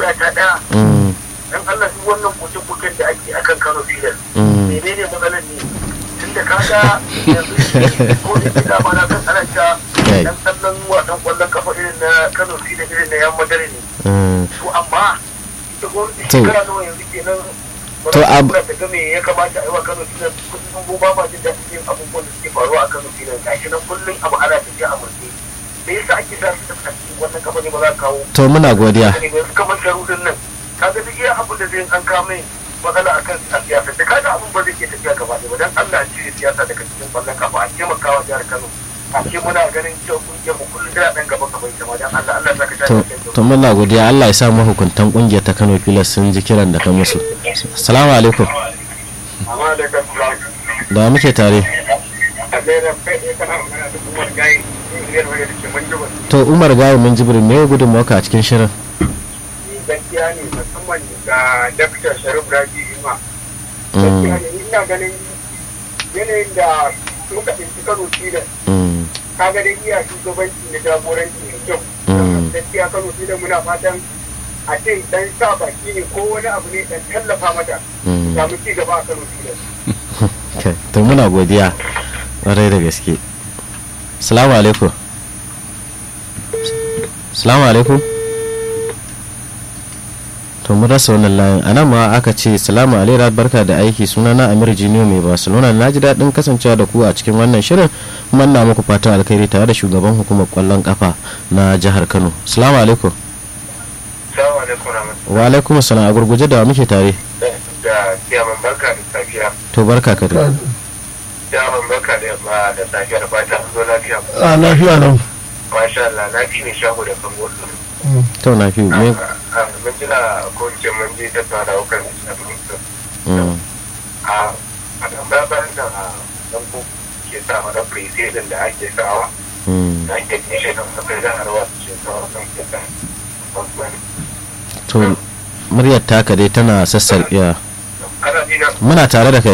magana ta ɗaya mm, dan Allah duk wannan koke-koken da ake akan Kano Filas mm. menene matsalar ne tun da kaga yanzu ko da ke dama na kan ana ta Kai. dan kallon wasan kwallon kafa irin na Kano Filas irin na yan madare ne Mm. to amma ita gwamnati To. shekara nawa yanzu kenan To, ab- ba ta ga me ya kamata a yi wa Kano Filas kullum mu ba ma jin daɗin yin abubuwan da suke faruwa a Kano Filas gashi nan kullum abu ana tafiya a murɗe me yasa ake sa su a cikin wannan kafa ne ba za a kawo to muna godiya ne ba kamar sharudin nan kaga duk iya abin da zai an kama matsala akan a siyasa da kaga abin ba zai ke tafiya gaba ɗaya ba dan Allah ya cire siyasa daga cikin kwallon kafa a taimakawa jihar Kano a ce muna ganin cewa kungiyar mu kullum da dan gaba gaba ita ma dan Allah Allah ya saka ta to to muna godiya Allah ya sa mahukuntan kungiyar ta Kano Pilas sun ji kiran da ka musu assalamu alaikum amma da kan da muke tare a da kai kana magana da kuma gai ne wanda da ke mun ji to Umar Gawo mun jibrin me gudun maka a cikin shirin gaskiya ne musamman ga Dr. Sharif Raji Ima Mm, gaskiya ne ina ganin yanayin da muka tsinci Kano Filas mm, kaga dai iya shugabanci da jagoranci mai kyau Mm. gaskiya kano shi da muna fatan a ce dan sa baki ne ko wani abu ne dan tallafa mata mm. samu ci gaba a kano shi da Okay, to muna godiya ƙwarai da gaske salamu alaikum salamu alaikum to mun rasa wannan layin a nan ma aka ce salamu alaikum barka da aiki suna na amir jiniyo mai barcelona na ji daɗin kasancewa da ku a cikin wannan shirin kuma na muku fatan alkhairi tare da shugaban hukumar kwallon kafa na jihar kano salamu alaikum salamu alaikum rahmatullahi wa alaikum salam a gurguje da wa muke tare da kiyaman barka da safiya to barka ka da kiyaman barka da yamma da safiya da fata an zo lafiya a lafiya nan masha Allah na fi ne shago da kan wasu to na fi me mun jira ko ce mun je tattauna da wakan da shi mm, a a kan bayan da dan ko ke sa mana president da ake sawa mm. da ake kishe da kafin da harwa ce sawa kan kita to muryar taka dai tana sassarƙiya kana ji na muna tare da kai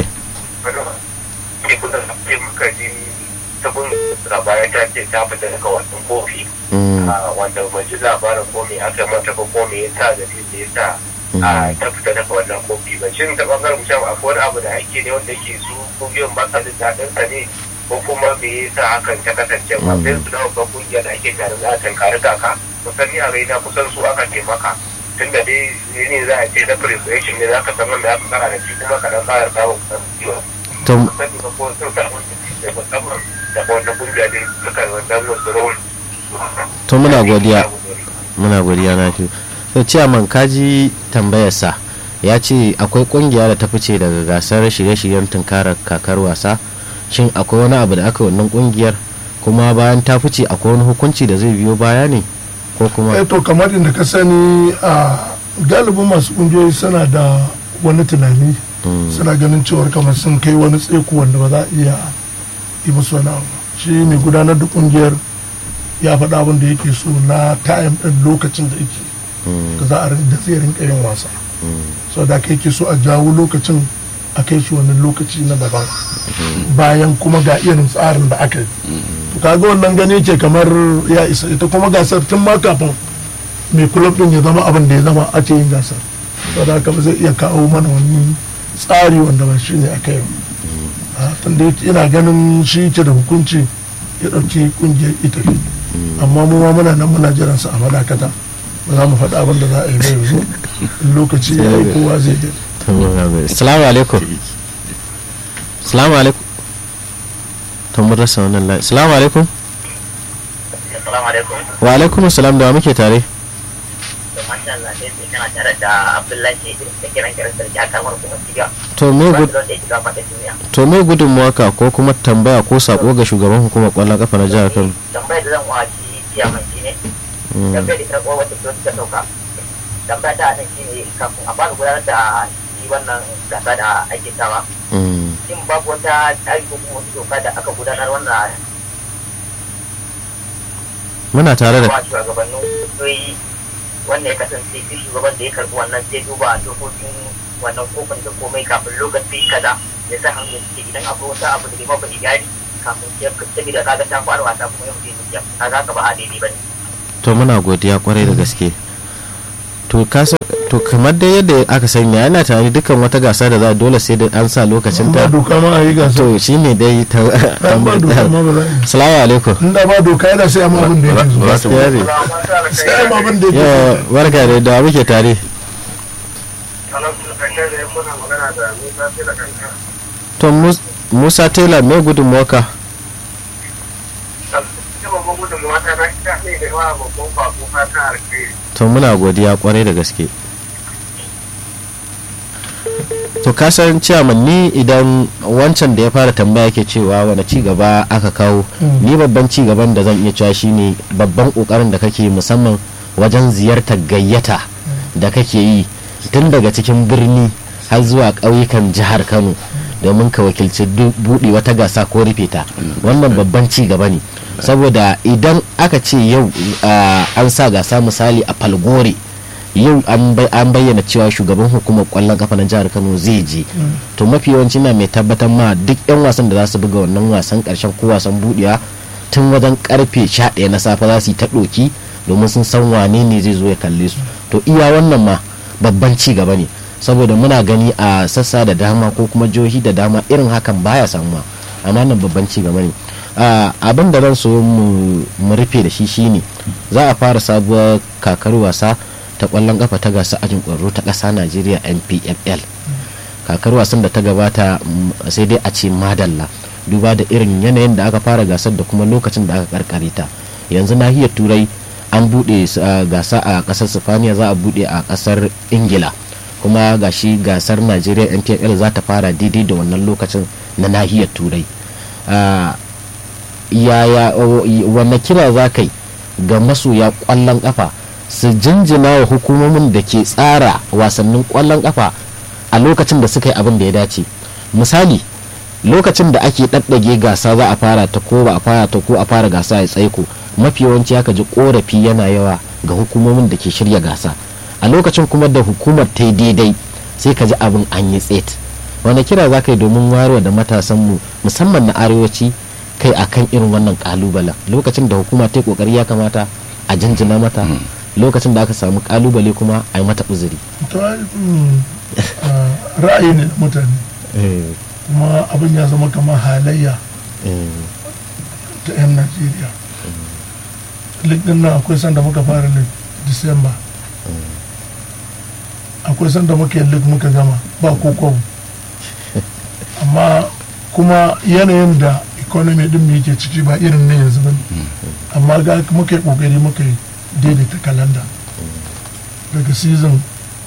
ke kusa ke muka ji tabin labaya ta ce ta fita daga wasan kofi Mm, a wanda ban ji labarin ko me aka mata ko ko me yasa da da yasa a ta fita daga wannan kofi ba shin ta bangaren mutum akwai wani abu da ake ne wanda yake su kungiyoyin ba sa jin daɗin sa ne ko kuma me yasa hakan ta kasance ba sai su dawo ga kungiyar da ake tare da akan kare kaka kusan ni a raina kusan su aka taimaka tun da dai ne za a ce na preparation ne za ka san wanda aka kara da shi kuma ka dan kara samun kusan to sani ba ko sun samu da musamman da wannan kungiya ne suka yi wannan wasu rawar to muna godiya muna godiya na fi to ciyaman kaji tambayarsa ya ce akwai kungiya da ta fice daga gasar shirye-shiryen tunkarar kakar wasa shin akwai wani abu da aka yi wannan kungiyar kuma bayan ta fice akwai wani hukunci da zai biyo baya ne ko kuma eh to kamar inda ka sani a galibin masu kungiyoyi suna da wani tunani Mm, suna ganin cewar kamar sun kai wani tseku wanda ba za a iya yi musu wani abu shi mai gudanar da kungiyar ya faɗa abin da yake so na time ɗin lokacin da yake mm, da za a rin- da zai rinka yin wasa mm, so da aka yake so a jawo lokacin a kai shi wani lokaci na daban bayan kuma ga irin tsarin da aka yi to kaga wannan gani ke kamar ya isa ita kuma gasar tun ma kafin mai kulab din ya zama abin da ya zama ake yin gasar so da haka ba zai iya kawo mana wani tsari wanda ba shi ne aka yi ba tunda yake ina ganin shi ke da hukunci ya ɗauki ƙungiyar ita amma mu ma muna nan muna jiran sa a madakata ba za mu faɗa abin da za a yi ba yanzu in lokaci ya yi kowa zai yi to muna godiya. salamu alaikum salamu alaikum to mun rasa wannan layi salamu alaikum Assalamu alaikum. wa alaikum salam da wa muke tare To masha Allah dai sai kana tare da Abdullahi da kiran kiran sarki a kamar kuma shiga. to me Ba gud da yake gaba da duniya. to me gudunmuwa ka ko kuma tambaya ko sako ga shugaban hukumar kwallon kafa na jihar kano Tambayar da zan wa shi kiyaman shi ne. Mm, Tambayar da ta kowa wata ta ta sauka. Tambaya ta nan shi ne kafin a fara gudanar da shi wannan gasa da ake sawa. mm, Shin babu wata tsari ko kuma wata doka da aka gudanar wannan muna tare da wa shugabannin kungiyoyi wanda ya kasance duk shugaban da ya karbi wannan sai duba dokokin wannan kofin da komai kafin lokaci kaza ya sa hannu suke idan akwai wata abu da bai mafa gari kafin ya saboda kaga ta fara wasa kuma yau zai zuciya kaga ka ba a daidai ba ne to muna godiya kwarai da gaske to to kasa to kamar da yadda aka sanya yana tare dukkan wata gasa da za a dole sai da an sa lokacin ba ta doka ma a yi gasa to shine dai ta an ba doka ma ba za a yi salamu alaikum in da ba doka yana sai amma abin da yake zuwa gaskiya ne sai amma abin da yake yawa zuwa barka da da muke tare to Mus- musa taylor mai gudun moka to muna godiya kwarai da gaske to kasan ciyaman ni idan wancan da ya fara tambaya ke cewa wani ci gaba aka kawo ni babban ci gaban da zan iya cewa shine babban kokarin da kake musamman wajen ziyartar gayyata da kake yi tun daga cikin birni har zuwa ƙauyukan jihar kano domin ka wakilci du- buɗe wata gasa ko rufe ta wannan babban ci gaba ne saboda idan aka ce yau ah, an sa gasa misali a falgore yau an bai- an bayyana cewa shugaban hukumar kwallon kafa na jihar kano zai je to mafi yawanci na mai tabbatar ma duk yan wasan da za su buga wannan wasan karshen ko wasan budewa tun wajen karfe 11 na safe za su yi ta ɗoki domin sun san wane ne zai zo ya kalle su to iya wannan ma babban ci gaba ne saboda muna gani a sassa da dama ko kuma jihohi da dama irin hakan baya samuwa amma nan babban ci gaba ne Ah, abin da zan so mu mu rufe da shi shine za a fara sabuwar kakar wasa ta kwallon kafa ta gasa ajin kwaro ta ƙasa najeriya npfl kakar wasan da ta gabata mm, sai dai a ce madalla duba da irin yanayin da aka fara gasar da kuma lokacin da aka karkare ta yanzu nahiyar turai an buɗe s- ah, gasa a ƙasar sifaniya za a buɗe a ƙasar ingila kuma gashi gasar najeriya npfl za ta fara daidai da wannan lokacin na nahiyar turai Ah, yaya wanne kira za ka yi ga masoya kwallon kafa su jinjina wa hukumomin da ke tsara wasannin kwallon kafa a lokacin da suka yi abin da ya dace misali lokacin da ake ɗaɗɗage gasa za a fara ta ko ba a fara ta ko a fara gasa ya tsaiko mafi yawanci aka ji korafi yana yawa ga hukumomin da ke shirya gasa a lokacin kuma da hukumar ta yi daidai sai ka ji abin an yi tset wani kira za ka yi domin warewa da matasanmu musamman na arewaci kai akan irin wannan kalubalen lokacin da hukuma ta yi kokari ya kamata a jinjina mata lokacin da aka samu kalubale kuma a yi mata uzuri to ai, mm, ah, ra'ayi ne na mutane kuma abin ya zama kamar halayya ta 'yan najeriya lig din nan akwai sanda muka fara lig disamba akwai sanda muka yi lig muka gama ba ko kwabo amma kuma yanayin da economy din mu yake ciki ba irin na yanzu ba amma ga muka yi kokari muka yi daidaita kalanda daga season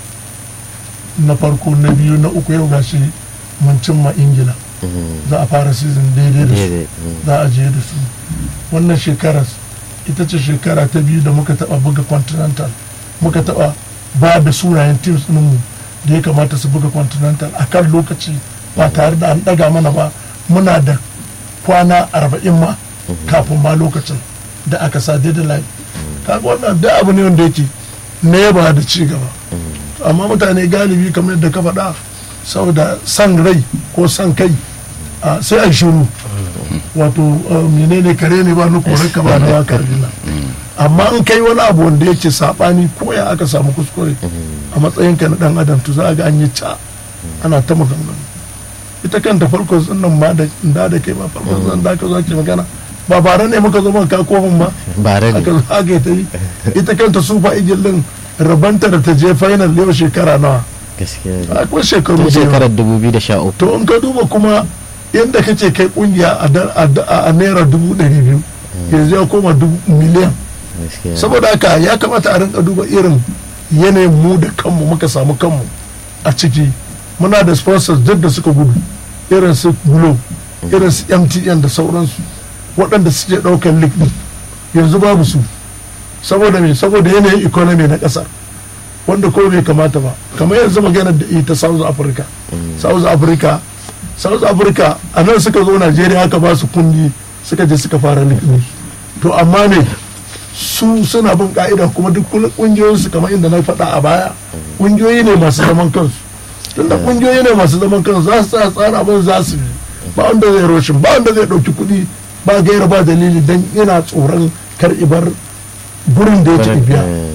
na farko na biyu na uku yau gashi mun cimma ingila za a fara season daidai da su za a je da su wannan shekarar ita ce shekara ta biyu da muka taba buga continental muka taba ba da sunayen teams mu da ya kamata su buga continental a kan lokaci ba tare da an daga mana ba muna da kwana arba'in ma kafin ma lokacin da aka sa deadline kaga wannan da abu ne wanda yake na yaba da ci gaba amma mutane galibi kamar yadda ka faɗa saboda san rai ko san kai a, sai a shiru wato uh, menene kare ne ba na korar ka ba na waka rina amma in kai wani abu wanda yake sabani ko ya aka samu kuskure a matsayin ka na dan adam to za a ga an yi ca ana ta maganganu ita kanta farko nan ma da da da kai ba farko zan da ka zo ke magana ba bare ne muka zo muka kofin ba bare ne aka zo aka yi ta yi ita kanta super eagle din rabanta da ta je final yau shekara nawa gaskiya ne. akwai shekaru tun da yawa. shekarar 2013 to in ka duba kuma yadda kace kai kungiya a da- a da- a naira dubu ɗari biyu yanzu ya koma dubu miliyan gaskiya ne. saboda haka ya kamata a rinka duba irin yanayin mu da kanmu muka samu kanmu a ciki muna da sponsors duk da suka gudu irin su glo irin su mtn da sauransu waɗanda suke ɗaukar league ɗin yanzu babu su saboda me saboda yanayin economy na ƙasar wanda ko bai kamata ba kamar yanzu maganar da ita south africa south africa south africa a nan suka zo najeriya aka ba su kundi suka je suka fara league ɗin to amma ne su suna bin ka'ida kuma duk kungiyoyin su kamar inda na faɗa a baya kungiyoyi ne masu zaman kansu tunda kungiyoyi ne masu zaman kansu za su tsaya tsara abin za su yi ba wanda zai roshin ba wanda zai ɗauki kuɗi ba gaira ba dalili don yana tsoron kar ibar gurin da yake biya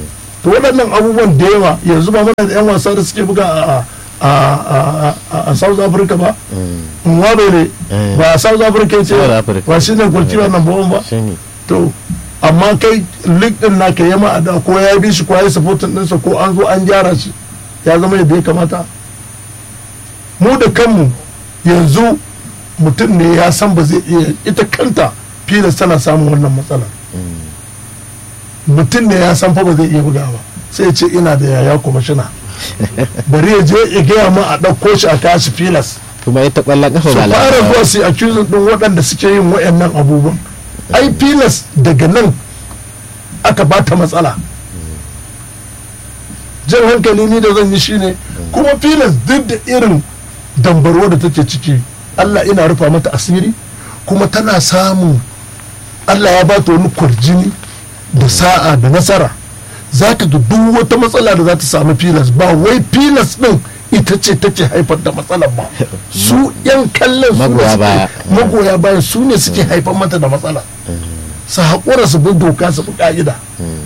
to waɗannan abubuwan da yawa yanzu ba mana da 'yan wasa da suke buga a a a a a south africa ba nwabe ne Eh. ba a south africa ce South Africa. ba shi ne kulkiwa number one ba shine to amma kai lig din naka yama a da ko ya bi shi ko ya yi supportin ɗinsa ko an zo an gyara shi ya zama yadda ya kamata mu da kanmu yanzu mutum ne ya san ba zai iya ita kanta filas tana samun wannan matsalar mutum ne ya san fa ba zai iya buga ba sai ya ce ina da yaya kwamishina bari ya je ya gaya ma a ɗauko shi a kashi filas kuma ita kwallon kafa su ba fara lafiya zuwa su accusing din waɗanda suke yin wayannan abubuwan ai filas daga nan aka ba ta matsala jan hankali ni da zan yi shine kuma filas duk da irin dambarwa da take ciki allah ina rufa mata asiri kuma tana samun allah ya ba ta wani kwarjini da sa'a da nasara za ka ga duk wata matsala da za ta samu filas ba wai filas din ita ce take haifar da matsalar ba su yan kallon su ne Magoya suke- baya. magoya bayan su ne suke haifar mata da matsala su haƙura su bi doka su bi ƙa'ida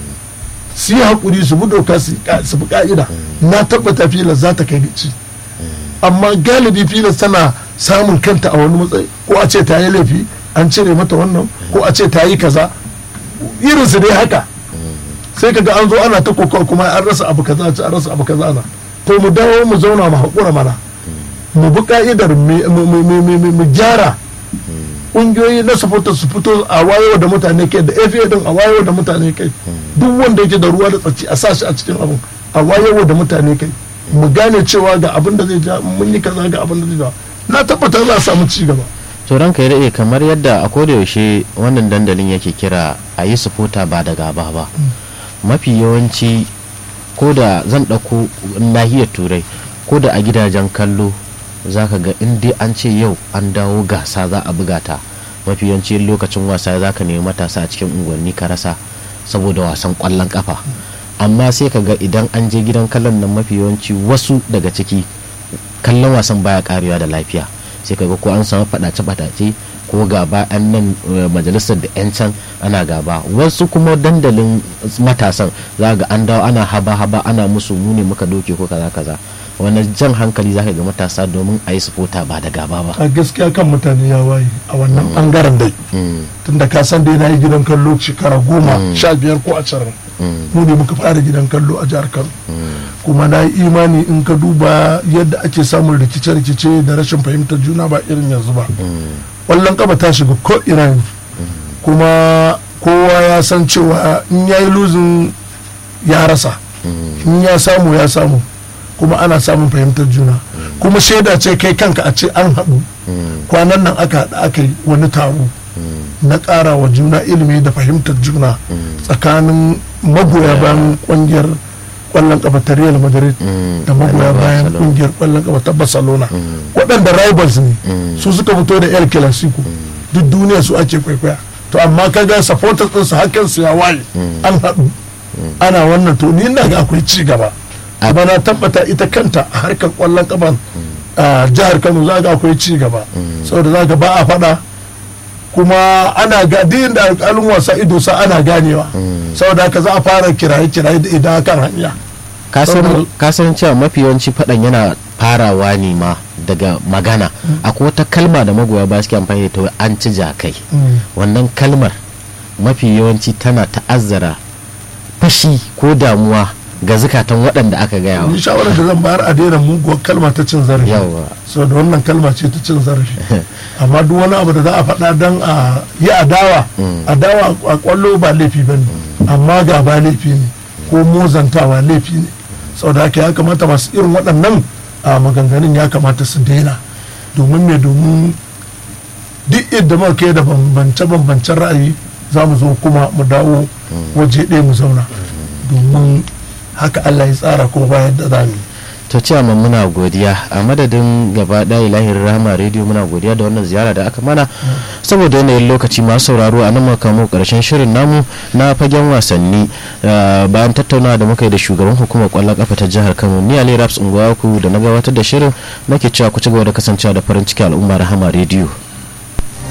su yi haƙuri su bi doka su yi ka- su bi ƙa'ida na tabbata filas za ta kai gaci amma galibi filas tana samun kanta a wani matsayi ko a ce ta yi laifi an cire mata wannan ko a ce ta yi kaza irinsu dai haka sai kaga an zo ana ta kokawa kuma an rasa abu kaza an rasa abu kaza na to mu dawo mu zauna mu haƙura mana mu bi ka'idar mu- mu- mu mu- mu- mu gyara ƙungiyoyi na supporter su fito a wayewa da mutane kai da FA din a wayewa da mutane kai duk wanda yake da ruwa da tsaki a sa shi a cikin abin a wayewa da mutane kai mu gane cewa ga abin da zai ja mun yi kaza ga abin da zai ja na tabbata za a samu ci gaba to ranka ya daɗe kamar yadda a koda yaushe wannan dandalin yake kira a yi sufuta ba da gaba ba mafi yawanci ko da zan ɗauko nahiyar turai ko da a gidajen kallo za ka ga in dai an ce yau an dawo gasa za a buga ta mafi yawanci lokacin wasa za ka nemi matasa a cikin unguwanni ka rasa saboda wasan ƙwallon kafa amma sai ka ga idan an je gidan kallon nan mafi yawanci wasu daga ciki kallon wasan baya karewa da lafiya sai kaga ko an samu fadace-fadace ko gaba an nan eh, majalisar da 'yan can ana gaba wasu kuma dandalin matasan za ga an dawo ana haba-haba ana musu mu ne muka doke ko kaza kaza wani jan hankali za ka ga matasa domin a yi sufota ba da gaba ba a gaskiya kan mutane ya waye a wannan bangaren dai Mm, tunda ka san dai na yi gidan kallo shekara goma sha biyar ko ashirin mm, mu ne muka fara gidan kallo a jihar kano mm, kuma na yi imani in ka duba yadda ake samun rikice-rikice da rashin fahimtar juna ba irin yanzu ba mm, ƙwallon kafa ta shiga ko ina yanzu kuma kowa ya san cewa in ya yi luzin ya rasa mm, in ya samu ya samu kuma ana samun fahimtar juna kuma shaida ce kai kanka a ce an haɗu mm, kwanan nan aka haɗu aka yi wani taro mm, na ƙara wa juna ilimi da fahimtar juna mm, tsakanin magoya bayan ƙungiyar ƙwallon ƙafa ta Real Madrid mm, da magoya Barcelona. bayan ƙungiyar ƙwallon ƙafa ta Barcelona Mm, waɗanda rivals ne mm, su suka fito da El Clasico duk duniya su ake kwaikwaya to amma kaga supporters ɗinsu hakan su ya waye Mm. an haɗu ana wannan to ni ina ga akwai ci gaba A- amma na tabbata ita kanta a harkar ƙwallon ƙafan a jihar Kano za ga akwai ci gaba saboda za ga ba a faɗa kuma ana ga din da alƙalin wasa ido sa ana ganewa saboda haka za a fara kiraye-kiraye da idan kan hanya ka san- Saboda- ka san cewa mafi yawanci faɗan yana farawa ne ma daga magana akwai wata kalma da magoya ba suke amfani da ta wai an ci jakai wannan kalmar mafi yawanci tana ta'azzara fashi ko damuwa ga zukatan waɗanda aka gaya wa ni shawarar da zan bayar a daina muguwar kalma ta cin zarafi yawa so da wannan kalma ce ta cin zarafi amma duk wani abu da za a faɗa don a yi adawa adawa a kwallo ba laifi ba ne amma ga ba laifi ne ko mozantawa laifi ne saboda haka ya kamata masu irin waɗannan a maganganun ya kamata su daina domin me domin duk yadda muka kai da bambance-bambancen ra'ayi za mu zo kuma mu dawo waje ɗaya mu zauna domin haka Allah ya tsara kuma bayan da za mu yi to cewa muna godiya a madadin gaba ɗaya lahirin rahama rediyo muna godiya da wannan ziyara da aka mana saboda yanayin lokaci masu sauraro a nan muka kamo karshen shirin namu na fagen wasanni uh, bayan tattaunawa da muka yi da shugaban hukumar kwallon kafa ta jihar kano ni ali raps unguwaku da na gabatar da shirin nake cewa ku ci gaba da kasancewa da farin ciki al'umma rahama rediyo